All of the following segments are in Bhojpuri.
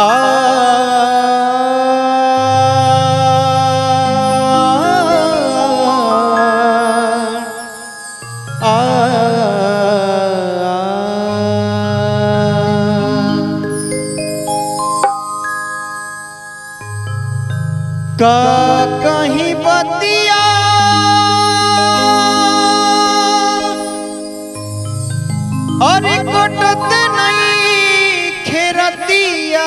का कहीं बतिया अरे कोटत नहीं खेरतिया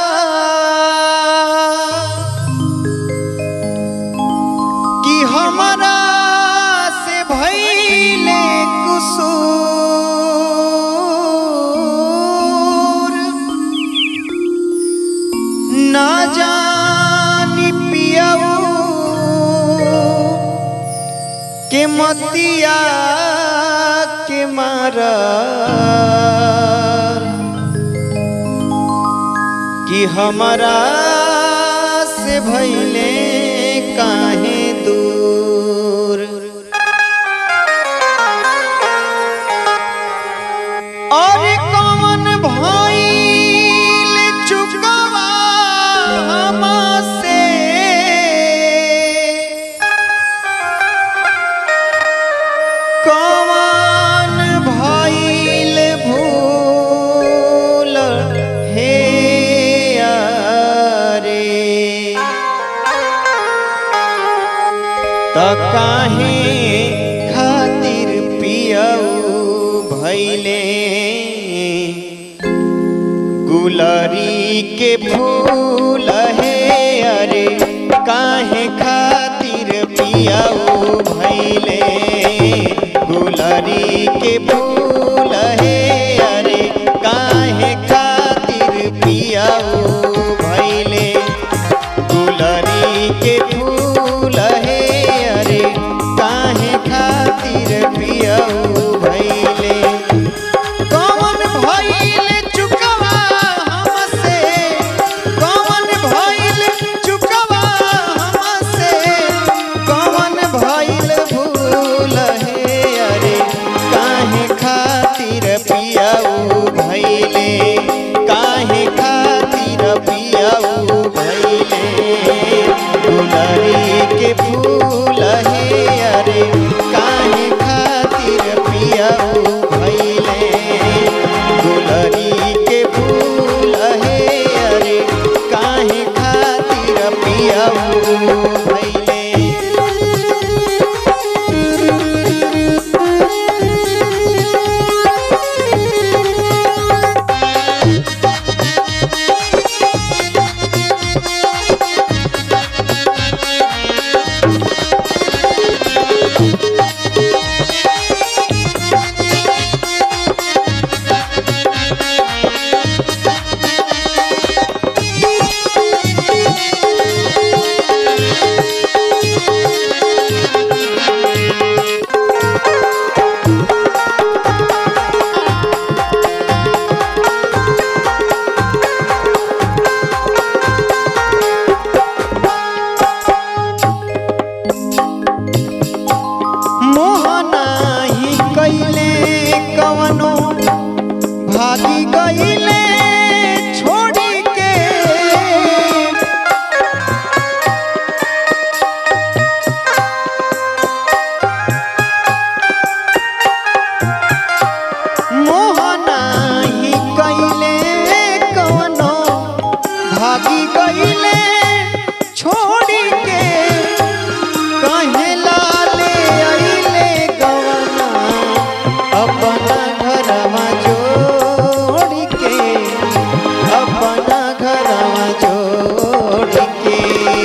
कि हमारा से भैले कुसूर ना जानी पियाऊ के मतिया के मारा कि हमारा से भैले काहे दूर और कौन भइल चुकवा हमसे कौन भइल भूल हे अरे त काहे खातिर पियऊ भैले गुलरी के फूल हे अरे काहे खातिर पियऊ भैले गुलरी के फूल हे अरे काहे खातिर पियऊ भैले गुलरी के फूल हे अरे काहे खातिर पियऊ भैले कौन भइल चुकवा हमसे कौन भइल चुकवा हमसे कौन भइल भूल हे अरे काहे खातिर पियऊ भइले काहे खातिर पियऊ भइले गुलरी के फूल हे अरे काहे खातिर पियऊ भइले गुलरी के फूल हे अरे काहे खातिर पियऊ भइले मोहना ही कैले कवनो भागी गईले छोड़ी के मोहना ही कैले कवनो भागी गईले छोड़ी के कहे लाले अइले गवना अपना घरवा जोड़ के अपना घरवा जोड़ के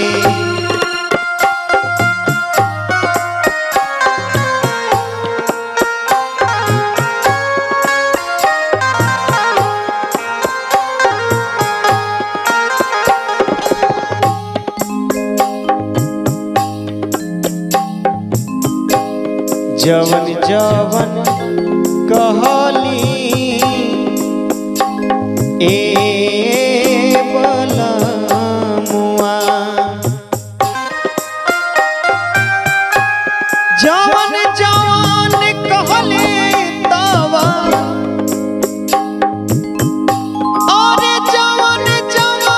जवन जवन कहली ए बलमुआ जवन जवन कहले तवा अरे जवन जवन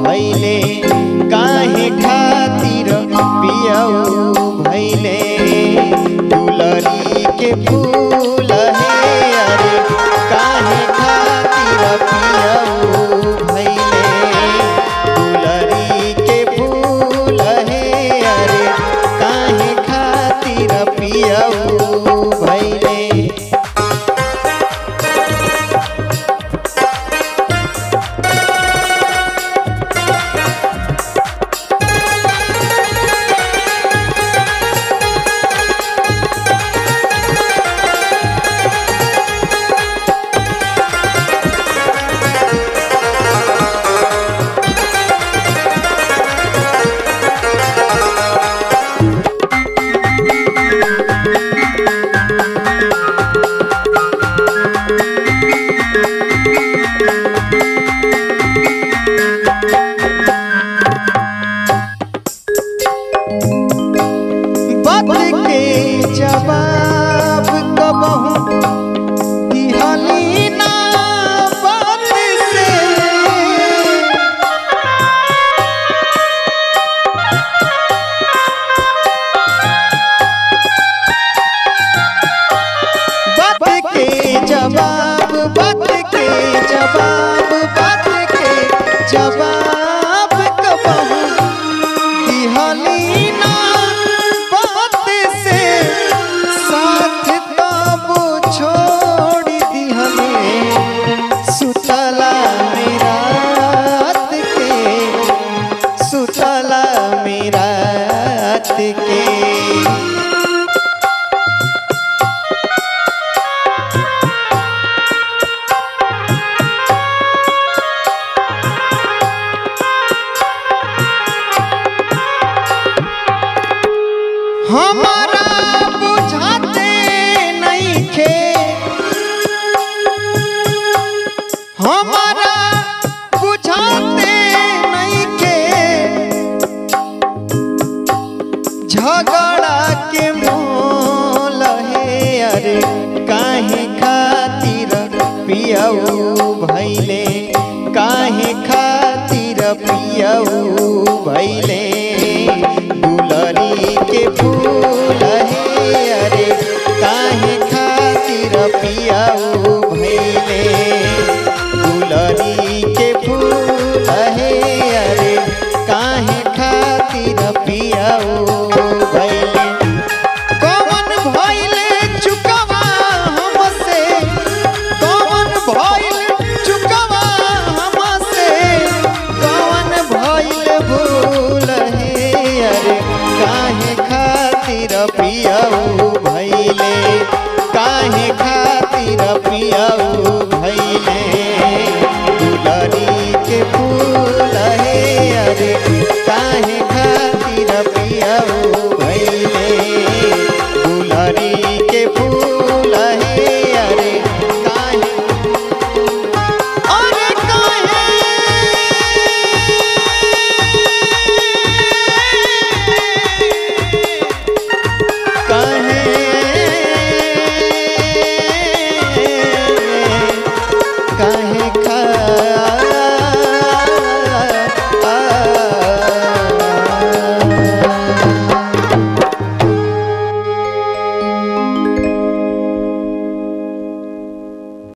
भैले काहे खातिर पियऊ भैले दुलरी के फूल हे अरे काहे खातिर पियऊ भैले दुलरी के फूल हे अरे काहे खातिर पियऊ भैले बात के जवाब कबहू दिहली ना बात से बात के जवाब बात के जवाब बात के जवाब कबहू दिहली ना बात से साथ तब छोड़ दिहले सुतला मेरा के सुतला मेरा के हमारा बुझाते नहीं खे हमारा बुझाते नहीं खे झगड़ा के मोल है अरे काहे खातिर पियऊ भैले काहे खातिर पियऊ भैले दुलरी के फूल हे अरे काहे खातिर पियऊ भैले दुलरी के फूल हे अरे काहे खातिर पियऊ भैले कौन भइले चुकवा हमसे कौन भइल चुकवा हमसे कौन भइल भूल हे अरे काहे खातिर पियऊ भइले काहे खातिर पियऊ भइले दुलरी के फूल हे अरे काहे